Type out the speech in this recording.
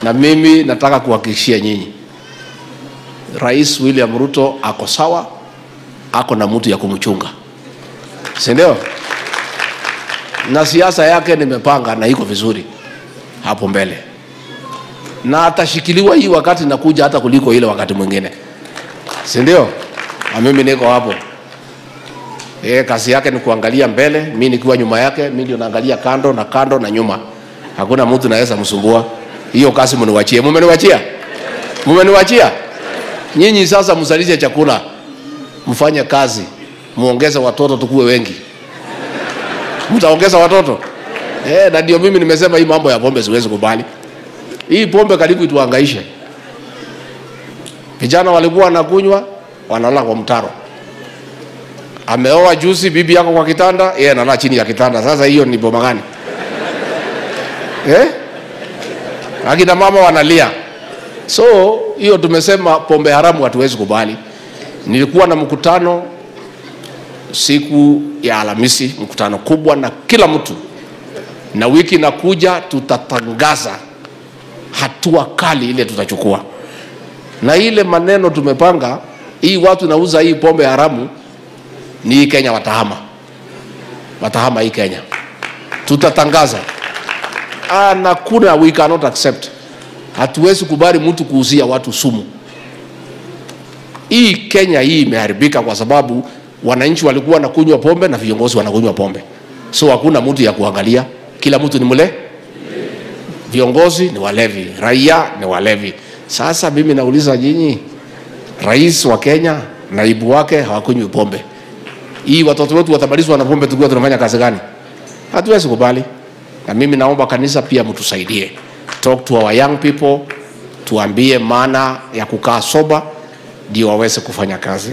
na mimi nataka kuhakikishia nyinyi, Rais William Ruto ako sawa, ako na mtu ya kumchunga, si ndio? Na siasa yake nimepanga na iko vizuri hapo mbele, na atashikiliwa hii wakati nakuja hata kuliko ile wakati mwingine, si ndio? Na mimi niko hapo. E, kazi yake ni kuangalia mbele, mi nikiwa nyuma yake, mi ndio naangalia kando na kando na nyuma. Hakuna mtu naweza msumbua. Hiyo kazi mniwachie. Mumeniwachia? Mumeniwachia? Nyinyi sasa msalishe chakula, mfanye kazi, muongeze watoto tukuwe wengi. Mtaongeza watoto? Eh, na ndio mimi nimesema hii mambo ya pombe siwezi kubali. Hii pombe karibu ituhangaishe. Vijana walikuwa wanakunywa, wanalala kwa mtaro ameoa juzi bibi yako kwa kitanda, yeye analala chini ya kitanda. Sasa hiyo ni boma gani eh? Akina mama wanalia. So hiyo tumesema pombe haramu hatuwezi kubali. Nilikuwa na mkutano siku ya Alhamisi, mkutano kubwa na kila mtu, na wiki inakuja tutatangaza hatua kali ile tutachukua, na ile maneno tumepanga, hii watu nauza hii pombe haramu ni hii Kenya watahama, watahama hii Kenya, tutatangaza ah, na kuna we cannot accept. Hatuwezi kubali mtu kuuzia watu sumu. Hii Kenya hii imeharibika kwa sababu wananchi walikuwa wanakunywa pombe na viongozi wanakunywa pombe, so hakuna mtu ya kuangalia, kila mtu ni mle, viongozi ni walevi, raia ni walevi. Sasa mimi nauliza nyinyi, rais wa Kenya, naibu wake hawakunywi pombe hii watoto wetu watamalizwa na pombe, tukiwa tunafanya kazi gani? Hatuwezi kubali. Na mimi naomba kanisa pia mtusaidie, talk to our young people, tuambie maana ya kukaa soba ndio waweze kufanya kazi.